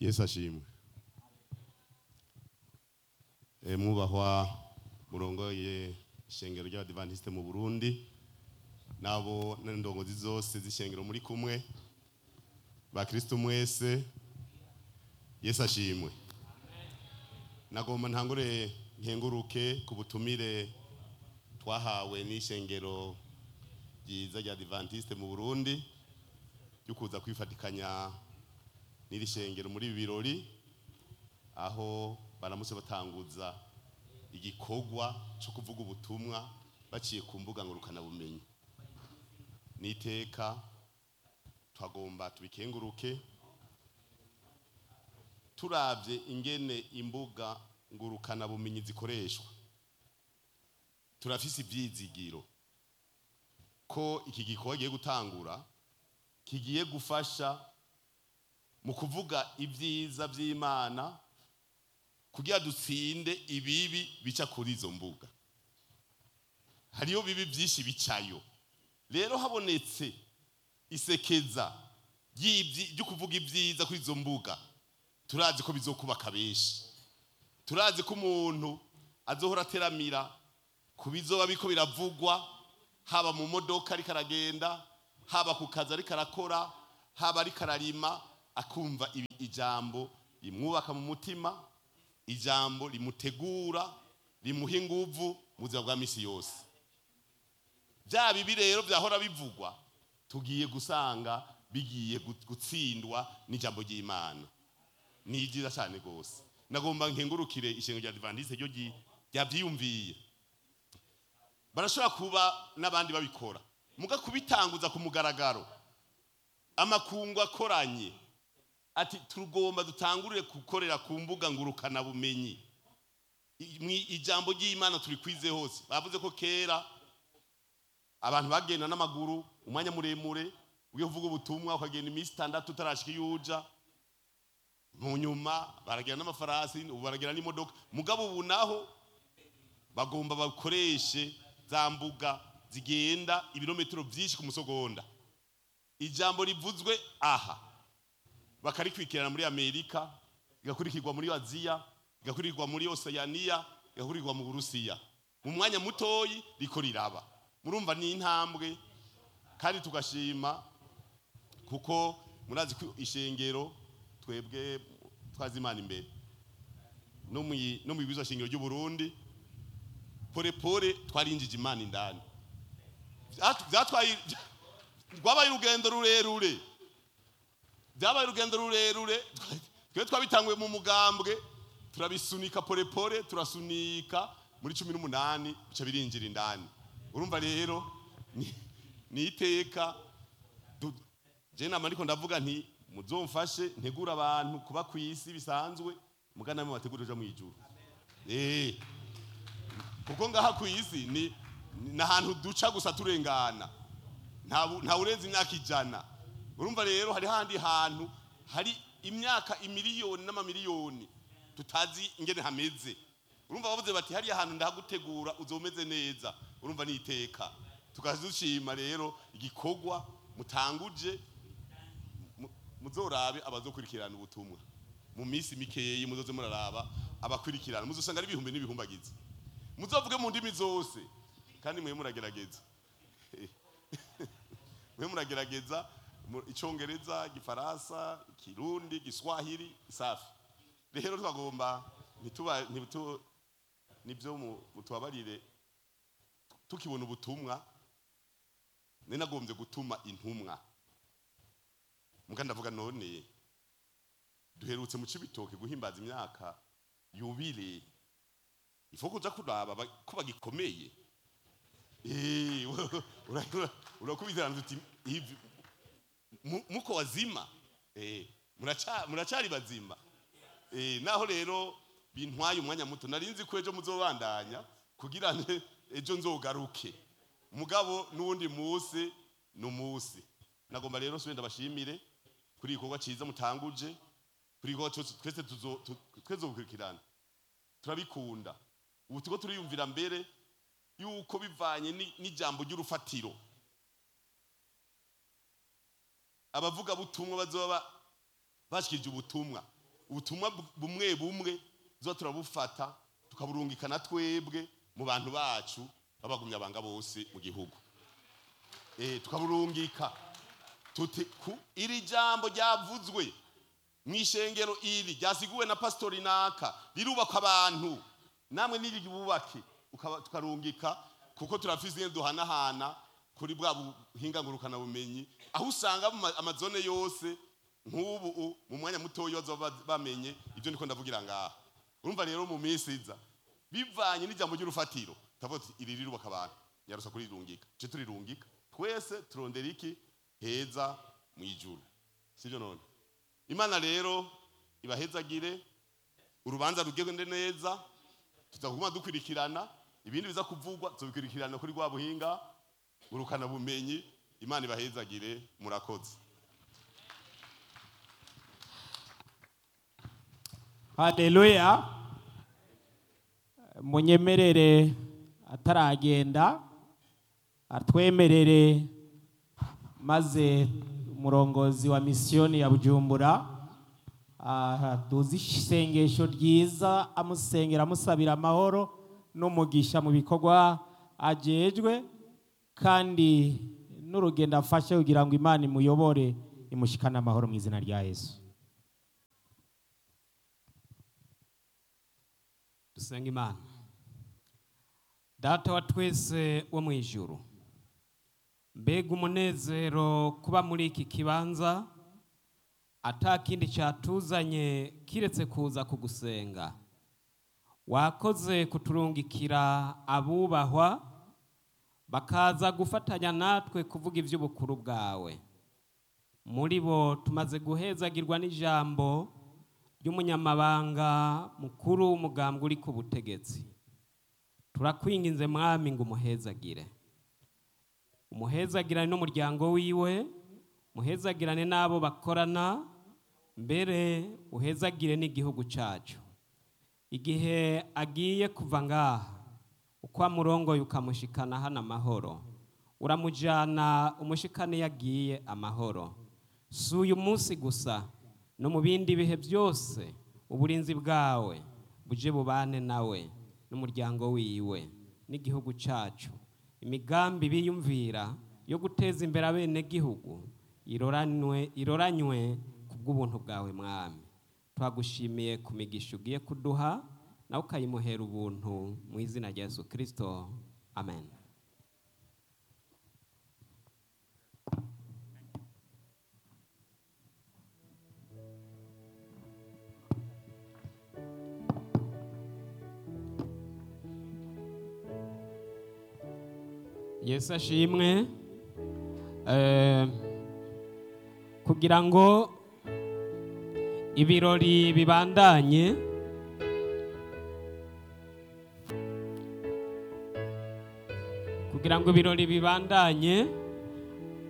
yesu ashimwe Eh, mwubahwa murongoye ishengero ry'abadivantisite mu burundi nabo n'indongozi zose z'ishengero muri kumwe bakristo mwese yesu ashimwe nagomba ntangure nkenguruke ku butumire twahawe n'ishengero ryiza rya adventiste mu burundi ryo kuza kwifatikanya n'iri shengero muri ibi birori aho baramutse batanguza igikorwa cyo kuvuga ubutumwa baciye ku mbuga ngurukanabumenyi n'iteka twagomba tubikenguruke turavye ingene imbuga ngurukanabumenyi zikoreshwa turafise ivyizigiro ko iki gikorwa giye gutangura kigiye gufasha mu kuvuga ibyiza by'imana kugira dutsinde ibibi bica kuri izo mbuga hariyo bibi byinshi bicayo rero habonetse isekeza ry'ibyi- ryo kuvuga ibyiza kuri izo mbuga turazi ko bizokubaka benshi turazi ko umuntu azohora ateramira ku bizoba biko biravugwa haba mu modoka ariko aragenda haba ku kazi ariko arakora haba ariko ararima akumva ibi- ijambo rimwubaka mu mutima ijambo rimutegura rimuha inguvu mu buzima bwa misi yose bya bibi rero byahora bivugwa tugiye gusanga bigiye gu- gutsindwa n'ijambo ry'imana ni byiza cyane rwose nagomba nkengurukire ishengo rya adventiste ryo ryi- ryabyiyumviye barashobora kuba n'abandi babikora muga kubitanguza ku mugaragaro amakungu akoranye ati tugomba dutangurire gukorera ku mbuga ngurukanabumenyi I- mwi- ijambo ry'imana turi kwize hose bavuze ko kera abantu bagenda n'amaguru umwanya muremure ugiye kuvuga ubutumwa ukagenda iminsi itandatu utarashika iyo uja mu nyuma baragenda n'amafarasi ubu baragenda n'imodoka mugabo ubu naho bagomba bakoreshe za mbuga zigenda ibirometero byinshi ku musogonda ijambo rivuzwe aha bakarikurikirana muri amerika rigakurikirwa muri aziya rigakurikirwa muri oseyaniya rigakurikirwa mu burusiya mu mwanya mutoyi riko riraba murumva ni intambwe kandi tugashima kuko murazi ko ishengero twebwe twazi imana imbere no mu no mu bibizo shingiro ry'u Burundi pore pore twarinjije imana indani Vyat- vyatwaye rwabaye urugendo rurerure byabaye urugendo rurerure twe twabitanguye mu mugambwe turabisunika pore pore turasunika muri cumi n'umunani bica birinjira indani urumva rero ni- ni iteka du- je nama ariko ndavuga nti muzomfashe ntegura abantu kuba ku isi bisanzwe mugana namwe bategura uja mu ijuru eh kuko ngaha ku isi ni ni ahantu duca gusa turengana nta bu- nta urenze imyaka ijana urumva rero hari handi hantu hari imyaka imiliyoni n'amamiliyoni tutazi ingene hameze urumva bavuze bati hariya hantu ndahagutegura uzomeze neza urumva ni iteka tukazushima rero igikorwa mutanguje mu- muzorabe abazokurikirana ubutumwa mu minsi mikeyi muzoze muraraba abakurikirana muzosanga ari ibihumbi n'ibihumbagizi muzovuge mu ndimi zose kandi mwe muragerageza mwe muragerageza mu- icongereza igifaransa ikirundi igiswahili isafi rero twagomba ntituba ntitu nibyo mu- mutubabarire tukibona ubutumwa nari nagombye gutuma intumwa muga ndavuga none duherutse mu cibitoke guhimbaza imyaka yubile ifo kuja kuraba ba- ko bagikomeye Eh, ura- ura- urakubizana uti hivi mu- muko wazima Eh, muraca- muracari bazima Eh, naho rero bintwaye umwanya muto nari nzi ko ejo muzobandanya kugira ngo ejo nzogaruke mugabo n'uwundi munsi ni umunsi nagomba rero nsubire ndabashimire kuri igikorwa cyiza mutanguje kuri igikorwa cyose twese tuzo- tu- twese gukurikirana turabikunda ubu turiko turiyumvira mbere yuko bivanye ni- n'ijambo ry'urufatiro abavuga butumwa bazoba bashikirije ubutumwa ubutumwa bu- bumwe bumwe tuza turabufata tukaburungika na twebwe mu bantu bacu b'abagumyabanga bose mu gihugu Eh, tukaburungika tuti ku iri jambo ryavuzwe mu ishengero iri ryasiguwe na pasitori naka rirubaka abantu namwe niribubake ukaba- tukarungika kuko turafise ingene duhanahana kuri bwa buhinga ngurukana bumenyi aho usanga mu ma- amazone yose nk'ubu u- mu mwanya mutoya bazoba bamenye ibyo niko ndavugira ngaha urumva rero mu minsi iza bivanye n'ijambo ry'urufatiro tavuga tuti iri rirubaka abantu nyarusa kurirungika ce turirungika twese turondera iki heza mu ijuru sibyo none imana rero ibahezagire urubanza rugende neza tuzaguma dukurikirana ibindi biza kuvugwa tubikurikirana kuri rwa buhinga urukana bumenyi imana ibahezagire murakoze haleluya munyemerere ataragenda atwemerere maze umurongozi wa misiyoni ya bujumbura ah, duzi isengesho ryiza amusengera amusabira amahoro n'umugisha mu bikorwa ajejwe kandi n'urugendo afashe kugira ngo imana imuyobore imushikane amahoro mu izina rya yesu dusenga imana data wa twese wo mu ijuru mbega umunezero kuba muri iki kibanza atakindi cyatuzanye kiretse kuza kugusenga wakoze kuturungikira abubahwa bakaza gufatanya natwe kuvuga iby'ubukuru bwawe muri bo tumaze guhezagirwa n'ijambo ry'umunyamabanga mukuru w'umugambwe uri ku butegetsi turakwinginze mwami ngo umuhezagire umuhezagirane n'umuryango wiwe muhezagirane n'abo bakorana mbere uhezagire n'igihugu cyacu igihe agiye kuva ngaha uko amurongoye ukamushikana hano amahoro uramujyana umushikane yagiye amahoro si uyu munsi gusa no mu bindi bihe byose uburinzi bwawe buje bubane nawe n'umuryango wiwe n'igihugu cyacu imigambi biyumvira yo guteza imbere abenegihugu iroranywe iroranywe ku bw'ubuntu bwawe mwami twagushimiye ku migisha ugiye kuduha nawe ukayimuhera ubuntu mu izina rya yesu kirisito amen yesu ashimwe Eh, kugira ngo ibirori bibandanye kugira ngo ibirori bibandanye